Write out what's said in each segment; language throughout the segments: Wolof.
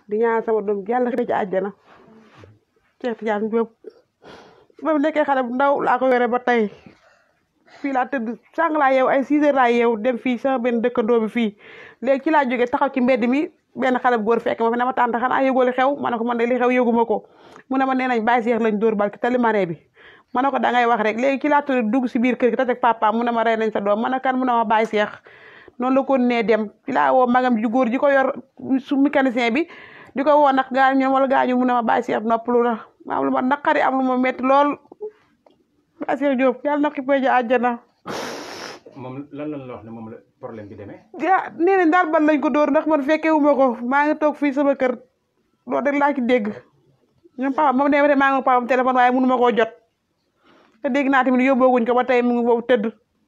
di ñaan sama doom yàlla xëy ci àjjana Cheikh Tidiane Diop ba mu nekkee xale bu ndaw laa ko yore ba tey fii laa tëdd sàng laa yeew ay 6 heures laa yeew dem fii sama benn dëkkandoo bi fii léegi ci laa jógee taxaw ci mbedd mi benn xale bu góor fekk ma fi ne ma tànta xanaa yëgoo li xew ma ne ko man de li xew yëguma ko mu ne ma nee nañ bàyyi seex lañ dóor bal ci tali maree bi ma ne ko da ngay wax rek léegi ci laa tudd dugg si biir kër gi tatek papa mu ne ma rey nañ sa doom ma ne kan mu ne ma bàyyi seex noonu la ko nee dem ci laa woo magam ju góor ji ko yor su mécanicien bi di ko woo nag gaañu wala gaañu mu ne ma bàyyi seex noppalu na ma am lu ma naqari am lu ma metti lool bàyyi seex Diop yàlla na xippee ji àjjana moom lan lan la wax ne moom la problème bi demee. ah nee nañ daal bal lañ ko dóor ndax man fekkee wu ma ko maa ngi toog fii sama kër loolu rek laa ci dégg ñoom papa moom nee maa ngi papam téléphone waaye mënu ma koo jot te dégg naa tamit yóbbooguñ ko ba tey mu ngi foofu tëdd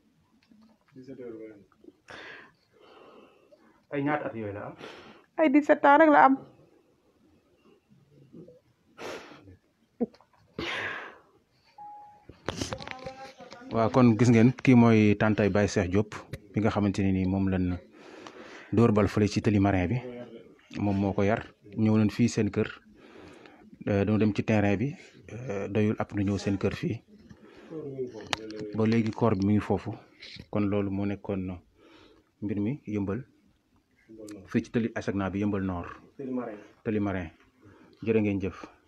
ay ñaata at yooyu la am. ay 17 ans rek la am waaw kon gis ngeen kii mooy tantay Baye Cheikh Diop bi nga xamante ne nii moom lañ dóor bal fële ci tëli marin bi moom moo ko yar ñëw nañ fii seen kër dañoo dem ci terrain bi doyul ab nu ñëw seen kër fii ba léegi koor bi mi ngi foofu kon loolu moo nekkoon mbir mi yëmbal fii ci tëli Asegna bi yëmbal nord tëli marin jërë ngeen jëf